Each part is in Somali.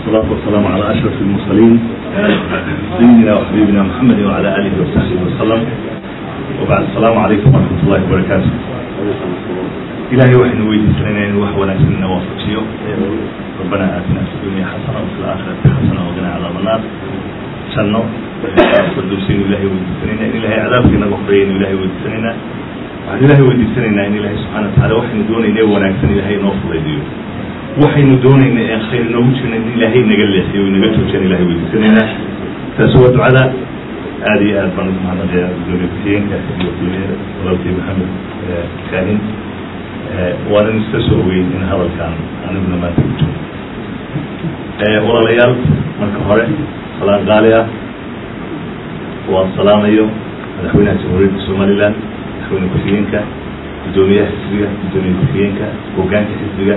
والصلاة والسلام على أشرف المرسلين سيدنا وحبيبنا محمد وعلى آله وصحبه وسلم وبعد السلام عليكم ورحمة الله وبركاته إلهي وحنا ويدي سنين وحونا سنين وفقشيو ربنا آتنا في الدنيا حسنة وفي الآخرة حسنة وقنا عذاب النار شنو فردوسين إلهي ويدي سنين إن إلهي عذابك نغفرين إلهي ويدي سنين waxaan ilaahay weydiisanaynaa in ilaahay subxana watacaala waxaynu doonayna ee wanaagsan ilaahay inoo fudaydiyo waxaynu doonayna ee khayr inoogu jirna in ilaahay naga leexiyo inaga joojiyaan ilahay weydiisanaynaa taasi waa ducada aada iyo aad baan ugu mahadnaqayaa gudoomiye ku-xigeenka iyo kulmiyada walaalkii maxamed kaahin waanan iska soo ogeyn in hadalkan aniguna maanta ku jiro walaalayaal marka hore salaan qaali ah waan salaamayo madaxweynaha jamhuuriyadda somaliland madaxweyne ku-xigeenka guddoomiyaha xisbiga guddoomiye ku-xigeenka hogaanka xisbiga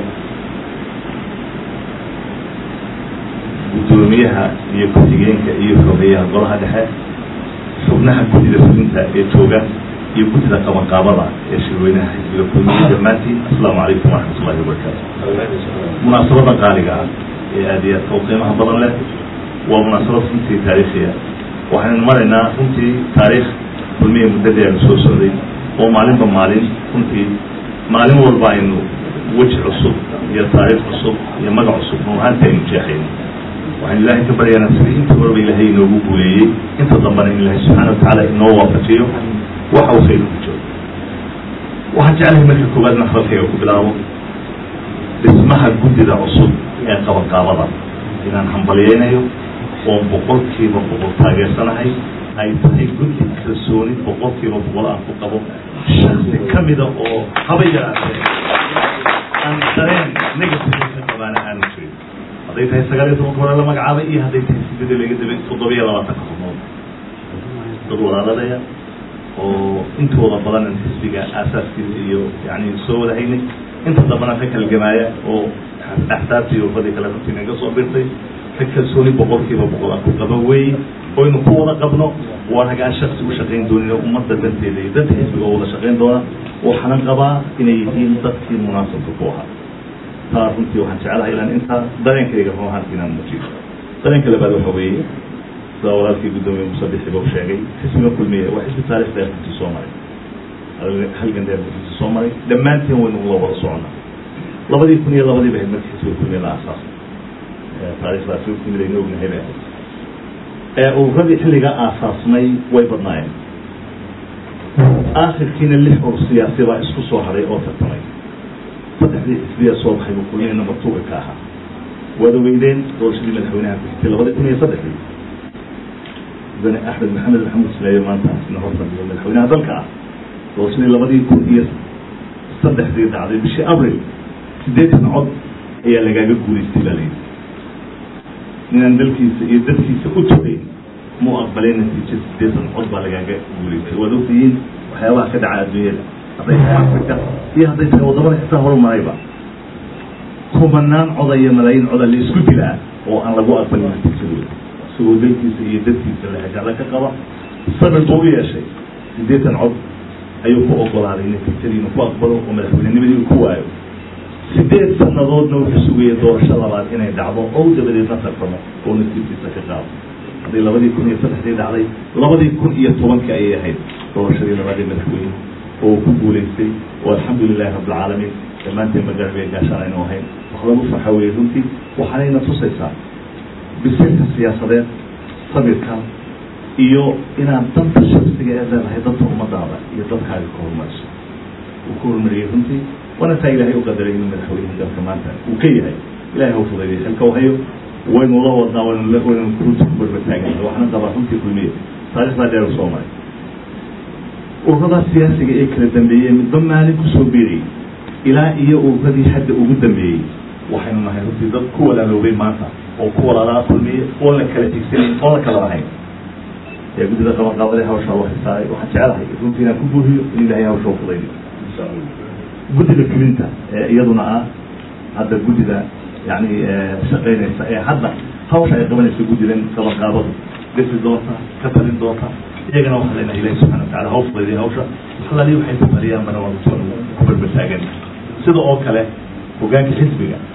guddoomiyaha iyo ku-xigeenka iyo xogeyaha golaha dhexe xubnaha guddida fulinta ee jooga iyo guddida qabanqaabada ee shirweynaha xisbiga kulmiye dhammaantiin asalaamu calaykum waraxmat ullahi wabarakaatu munaasabada qaaliga ah ee aada iyo aadka u qiimaha badan leh waa munaasabad runtii taariikhiya waxaynu maraynaa runtii taariikh kulmiye muddadii aynu soo socday oo maalinba maalin runtii maalin walba aynu weji cusub iyo taariikh cusub iyo magac cusub runahaanti aynu jeexayno waxaynu ilaahay ka baryaynaa sidii inta horeba ilaahay inoogu guuleeyey inta dambana in ilaahay subxaana watacaala inoo waafajiyo waxa uu khayr ku jiro waxaan jeclahay marka koowaad in hadalkayga ku bilaabo dhismaha guddida cusub ee qabanqaabada inaan hambalyeynayo oo boqolkiiba boqol taageersanahay ay tahay guddi kalsooni boqolkiiba boqol aan ku qabo shaksi ka mida oo haba yaraatee aan dareen negative ka qabaana aanu jirin hadday tahay sagaal iyo tobanka hore la magacaabay iyo hadday tahay sideed laga dabay toddoba iyo labaatanka xubnood dad walaaladaya oo intooda badan xisbiga aasaaskiisa iyo yani soo wada haynay inta dambana ka kalgamaaya oo axsaabtii urbadii kale runtii naga soo birtay ka kalsooni boqolkiiba boqol aan ku qaba weeye oynu ku wada qabno waa ragaan shaksi u shaqayn doonin ummadda danteeda iyo danta xisbiga oo wada shaqayn doona waxaanan qabaa inay yihiin dadkii munaasabka ku ahaa taa runtii waxaan jeclahay ilaan intaa dareenkayga run ahaanti inaan muujiyo dareenka labaad waxa weeye sida walaalkii guddoomiye musabixiba u sheegay xisbiga kulmiye waa xisbi taarikh dheer runtii soo maray halgan dheer runtii soo maray dhammaanteen waynu ula wada soconnaa labadii kun iyo labadii bahayd markii xisbiga kulmiye la aasaasay taarikhdaasi kumid aynu ognahay bay ahayd ee ururadii xilligaa aasaasmay way badnaayeen aakhirkiina lix ur siyaasi baa isku soo haray oo tartamay saddexdii xisbiya soo baxay buu kulmiye number two ka ahaa waad ogeydeen doorashadii madaxweynaha ku xigtay labadii kun iyo saddexdii mudane axmed maxamed maxamuud ismaayo maanta isna horfadhiyo madaxweynaha dalka ah doorashadii labadii kun iyo saddexdii dhacday bishii abril siddeetan cod ayaa lagaaga guulaystay baa layidhi ninaan dalkiisa iyo dadkiisa u tugayn muu aqbalay natiijo siddeetan cod baa lagaaga guulaystay waad ogtihiin waxyaabaha ka dhaca adduunyada hadday tahay afrika iyo hadday tahay waddamada xitaa horumarayba kumanaan coda iyo malaayiin coda la isku dilaa oo aan lagu aqbalin natiijadooda isagoo dalkiisa iyo dadkiisa la heshaala ka qaba sabir buu u yeeshay siddeetan cod ayuu ku ogolaaday natiijadii inuu ku aqbalo oo madaxweynenimadii uu ku waayo sideed sanadoodna wuxuu sugayay doorasho labaad inay dhacdo oo dabadeedna tartamo oo nasiibkiisa ka qaado hadday labadii kun iyo saddexdii dhacday labadii kun iyo tobankii ayay ahayd doorashadii labaadii madaxweyne oo ku guulaystay oo alxamdu lilahi rabbilcaalamiin dhammaanteen magarabee gaashaan aynu ahayn wax lagu farxa weeye runtii waxaanayna tusaysaa bisilka siyaasadeed sabirka iyo inaad danta shaksiga ee leedahay danta ummadaada iyo dadkaaga ka horumariso uu ka horumariyey runtii waana taa ilaahay u qadaray inuu madaxweynaha dalka maanta uu ka yahay ilahay hau fudayday xilka u hayo waynu la wadnaa waynu waynu runtii ku barbataagan waxna qabaa runtii kulmiye taarikhdaa dheer u soo maray ururadaa siyaasiga ee kala dambeeyey midba maalin kusoo biirayay ilaa iyo ururadii hadda ugu dambeeyey waxaynu nahay runtii dad ku walaaloobay maanta oo ku walaalaa kulmiye oon la kala tigsanayn oon la kala lahayn ee guddida qabanqaabada hawshaa loo xisaaray waxaan jecelahay runtii inaan ku buuhiyo in ilaahay hawsha u fudaydiyo guddida fulinta ee iyaduna ah hadda guddida yani shaqaynaysa ee hadda hawsha ay qabanaysa guddidan qabanqaabadu dhisi doonta ka talin doonta iyagana waxaa leenahay ilahi subxana watacala haw fudaydiya hawsha halali waxay ku taliyaan bana waa ku barbataagan sida oo kale hogaanka xisbiga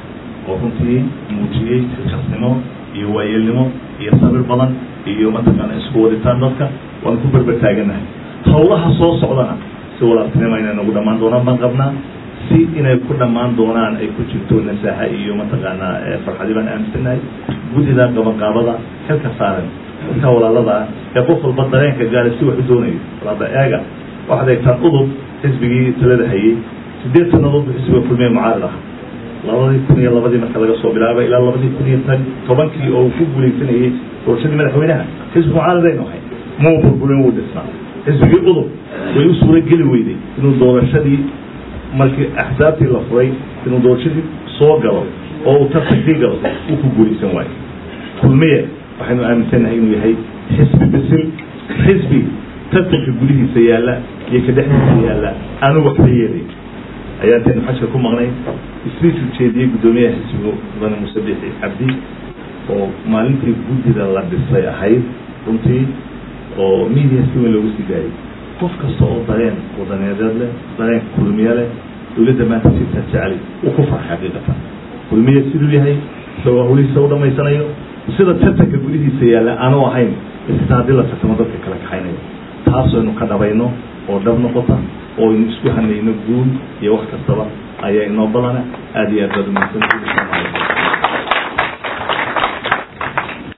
oo runtii muujiyey xilkasnimo iyo waayeelnimo iyo sabir badan iyo mataqaana isku waditaan dadka waan ku berber taaganahay hawlaha soo socdana si walaaltinimo inay nagu dhammaan doonaan baan qabnaa si inay ku dhammaan doonaan ay ku jirto nasaaxa iyo mataqaanaa farxadi baan aaminsanahay guddida qabanqaabada xilka saaran dadka walaalada ah ee qof walba dareenka gaara si wax u doonayo walaada eega waxaad eegtaan udub xisbigii talada hayey sideed sanadood bu xisbiga kulmiye mucaarid ah labadii kun iyo labadii marka laga soo bilaabay ilaa labadii kun iyo tan tobankii oo uu ku guuleysanayey doorashadii madaxweynaha xisbi mucaaridaynu ahay mau burburin wuu dhisnaa xisbigii udub way u suura geli weyday inuu doorashadii markii axsaabtii la furay inuu doorashadii soo galo oo uu tartankii galo uu ku guuleysan waayo kulmiye waxaynu aaminsannahay inuu yahay xisbi bisil xisbi tartanka gudihiisa yaalla iyo ka dhexdiisa yaalla aanu waxba yeelay ayaa intaynu xajka ku maqnay isbiisu jeediyey guddoomiyaha xisbigu mudane muuse biixi cabdi oo maalintii guddida la dhisay ahayd runtii oo media si weyn loogu sii daayay qof kasta oo dareen wadaneedeed leh dareen kulmiye leh dowladda maanta jirta jecel uu ku farxay xaqiiqatan kulmiye siduu yahay isagoo hawlihiisa u dhamaysanayo sida tartanka gudihiisa yaalla aanu ahayn isita haddii la tartamo dadka kala kaxaynayo taasaynu ka dhabayno oo dhab noqota oo aynu isku hanayno guul iyo wax kastaba ayaa inoo badana aada iyo aad baad umahadsantihi